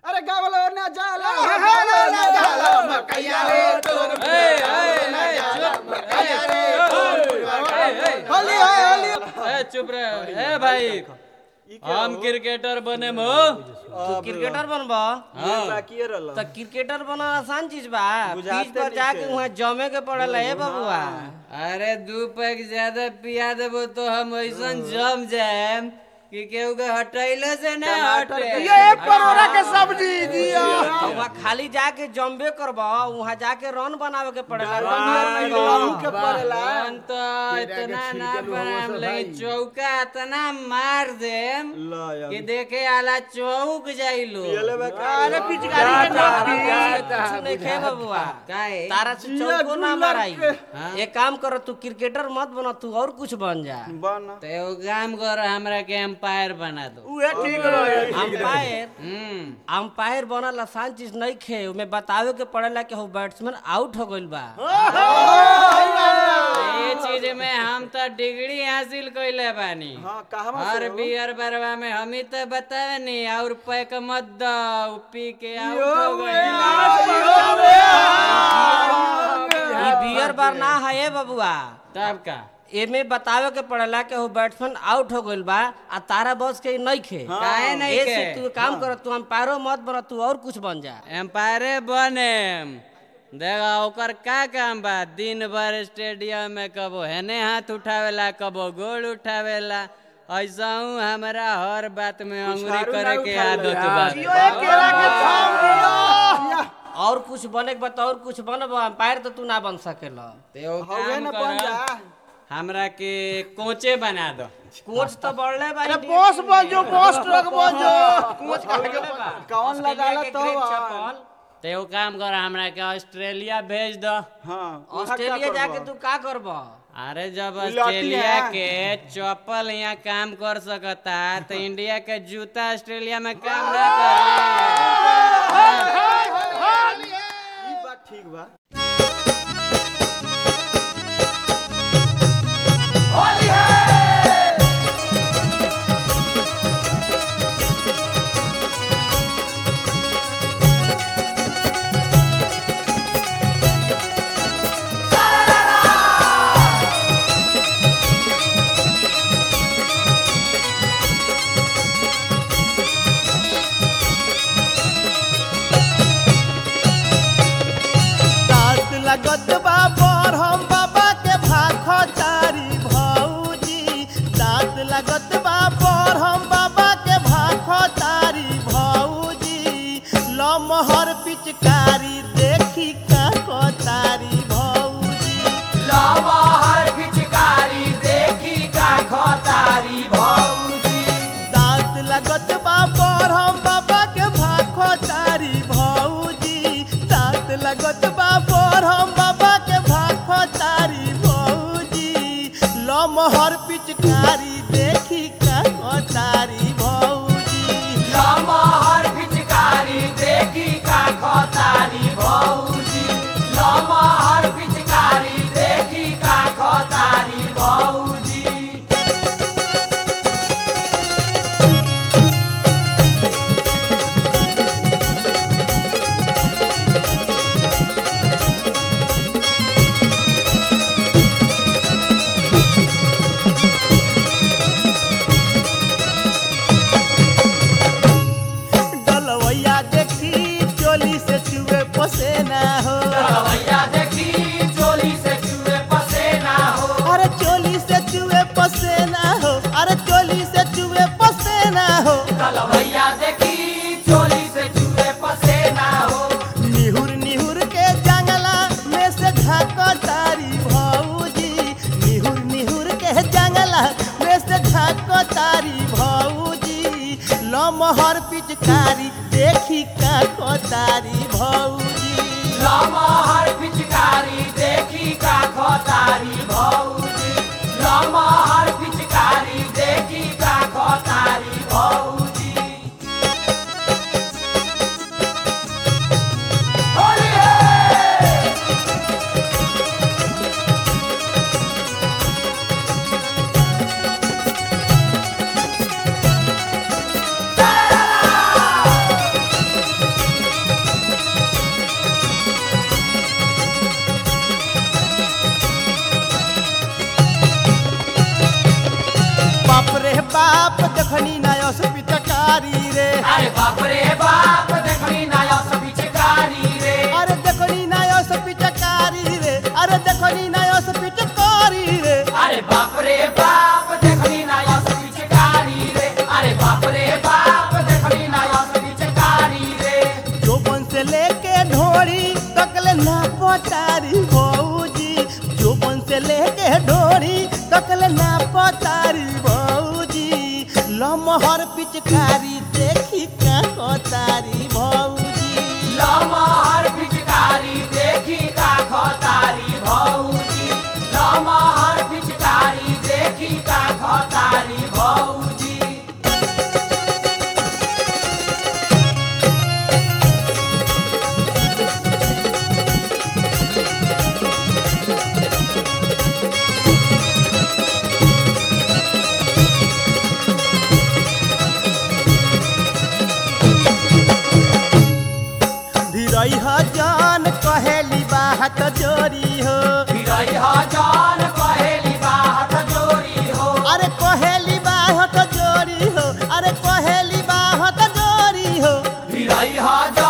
अरे गावलो ना जाला होली है होली ए चुप रहे ए भाई हम क्रिकेटर बने मो तू क्रिकेटर बनबा तो क्रिकेटर बनना आसान चीज बा पिच पर जाके वहाँ जमे के पड़ेला हे बबुआ अरे दू पैक ज्यादा पिया देबो तो हम ऐसन जम जाएम कि केहू के हटैले से ना हटे परोरा के सब्जी दिया वहाँ खाली जाके जम्बे करबा वहाँ जाके रन बनावे के पड़ेला के पड़ेला रन तो इतना ना बनाम लेकिन चौका इतना मार देम कि देखे आला चौक जाइलो अरे पिचकारी के कुछ नहीं खे बबुआ काहे तारा से चौको ना माराई एक काम करो तू क्रिकेटर मत बना तू और कुछ बन जा तो एगो काम कर हमरा के एम्पायर बना दो अंपायर हम्म अंपायर बनल आसान चीज नहीं खे उमे बतावे के पड़ेला कि हो बैट्समैन आउट हो गइल बा ये चीज में हम तो डिग्री हासिल कइले बानी हर बियर बरवा में हम ही तो बतावे नहीं और पैक मत दो उ पी के आउट हो गई ई बियर बार ना है ए बबुआ तब का एमे बतावे के पड़ेला कि हो बैट्समैन आउट हो गइल बा आ तारा बॉस के नहीं खे काहे नहीं ऐसे के? तू काम कर तू अंपायरो मत बना तू और कुछ बन जा एम्पायरे बने देखा ओकर का काम बा दिन भर स्टेडियम में कबो हेने हाथ उठावेला कबो गोल उठावेला ऐसा हूँ हमारा हर बात में अंगुरी करे के आदत बा और कुछ बने के बता और कुछ बनब अंपायर तो तू ना बन सकेला तो एगो काम कर हमरा के कोचे बना दो कोच तो बढ़ले बा अरे बॉस बजो बॉस ट्रक बजो कोच का बढ़ले बा कौन लगाला तो चपल तो एगो काम कर हमरा के ऑस्ट्रेलिया भेज दो ऑस्ट्रेलिया जाके तू का करब अरे जब ऑस्ट्रेलिया के चप्पल यहाँ काम कर सकता तो इंडिया के जूता ऑस्ट्रेलिया में काम ना करे ठीक बा दांत लगत बा पर हम बाबा के भाख चारी भौजी दांत लगत बा पर हम बाबा के भाख चारी भौजी लमहर पिचकारी देखी का तारी भौजी दांत लगत बा पर हम बाबा के भाख चारी भौजी दांत लगत बा पर हम बाबा के भाख चारी भौजी लमहर पिचकारी देखी का तारी भौजी डलवैया देखी चोली से चुए पसेना हो अरे चोली से चुए पसेना हो अरे चोली से चुए पसेना हो निहुर निहुर के जंगला में से झाको तारी भौजी निहुर निहुर के जंगला में से झाको तारी भौजी लमहर पिचकारी देखी का तारी भौजी अरे देखो नी नायो से पिचकारी रे अरे देखो नी नायो से पिचकारी रे अरे बाप रे बाप देखनी ना या सभी चिकारी रे अरे बाप रे बाप देखनी ना या सभी चिकारी रे जोबन से लेके ढोरी तकले ना पतारी भौजी जोबन से लेके ढोरी तकले ना पतारी भौजी लमहर पिचकारी देखी का कोतारी भौजी लमहर पिचकारी देखी का खतारी भौजी लमहर पिचकारी देखी का खतारी भौजी धीरई जान कहेली बात जोरी हो फिरई जान कहेली बात जोरी हो अरे कहेली बात जोरी हो अरे कहेली बात जोरी हो फिरई जान